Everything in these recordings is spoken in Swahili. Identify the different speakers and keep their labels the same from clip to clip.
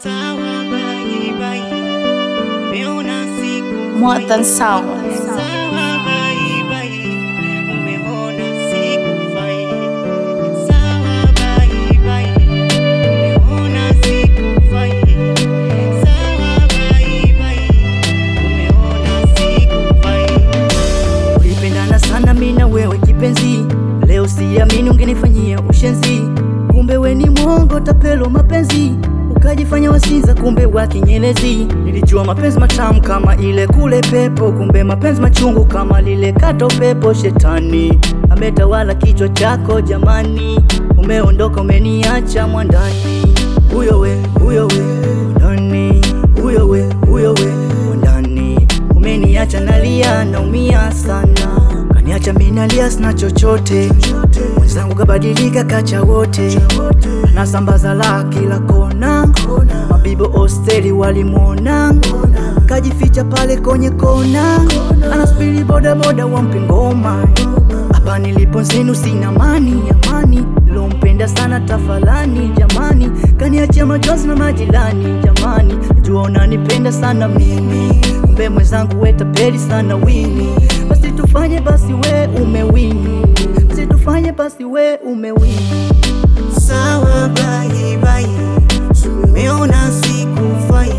Speaker 1: Sawa bye bye. Umeona siku
Speaker 2: More than sound.
Speaker 1: Sawa bye bye. Umeona siku fai. Sawa bye bye. Umeona siku fai. Sawa bye bye. Umeona siku fai.
Speaker 3: Ulipendana sana mimi na wewe kipenzi, leo siamini ungenifanyia ushenzi. Kumbe we ni mwongo, tapelo mapenzi, ukajifanya wasinza, kumbe wa kinyelezi. Nilijua mapenzi matamu kama ile kule pepo, kumbe mapenzi machungu kama lile kato pepo. Shetani ametawala kichwa chako jamani, umeondoka umeniacha mwandani. Huyo we, huyo we, mwandani, huyo we, huyo we, mwandani umeniacha nalia, naumia sana, kaniacha mimi nalia, sina chochote. Mwenzangu kabadilika, kacha wote, nasambaza la kila kona, mabibo hosteli walimwona, kajificha pale kwenye kona, anasubiri bodaboda wampe ngoma. Hapa nilipo zenu sina amani, amani nilompenda sana tafalani, jamani, kaniachia machozi na majirani, jamani, jua unanipenda sana mimi, kumbe mwenzangu we tapeli sana wini, basi tufanye basi we umewini, basi tufanye basi we umewini.
Speaker 1: Sawa bye bye. Umeona siku fai.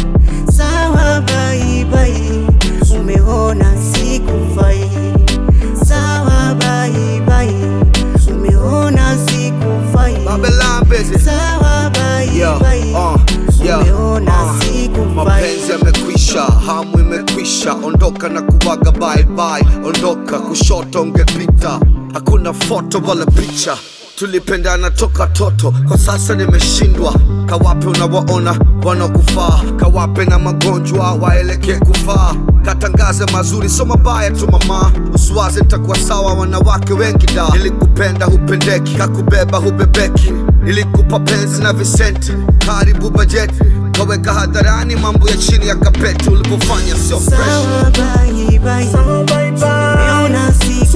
Speaker 1: Sawa bye bye. Umeona siku fai. Sawa bye bye. Umeona siku fai.
Speaker 4: Babylon busy.
Speaker 1: Sawa bye
Speaker 4: Yo,
Speaker 1: bye.
Speaker 4: uh, yo,
Speaker 1: Umeona
Speaker 4: uh,
Speaker 1: siku
Speaker 4: mapenzi
Speaker 1: fai.
Speaker 4: yamekwisha, hamu imekwisha, ondoka na kuwaga bye bye, ondoka kushoto ungepita, hakuna foto wala picha, tulipendana toka toto, kwa sasa nimeshindwa. Kawape unawaona wanakufaa, kawape na magonjwa waelekee kufaa, katangaze mazuri so mabaya tu mama, usiwaze nitakuwa sawa. Wanawake wengi da, nilikupenda hupendeki, kakubeba hubebeki, nilikupa penzi na visenti, karibu bajeti, kaweka hadharani mambo ya chini ya kapeti, ulipofanya sio fresh.
Speaker 1: Sawa bye bye. Umeona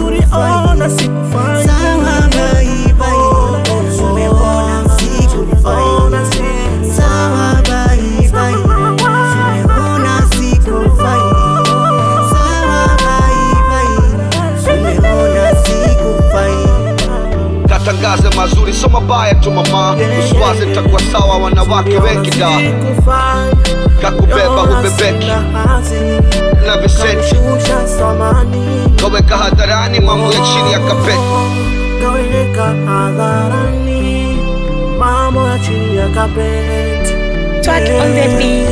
Speaker 1: siku fai. Sawa bye bye. Umeona siku fai. Sawa bye bye. Umeona siku fai. Sawa bye bye. Umeona siku fai.
Speaker 4: katangaze mazuri so mabaya tu mama, usiwaze nitakuwa sawa. Wanawake wengi da, kakubeba hubebeki na visenti, kaweka hadharani mambo ya chini ya kapeti.
Speaker 5: kaweka hadharani mambo ya chini ya kapeti
Speaker 2: Track on the beat.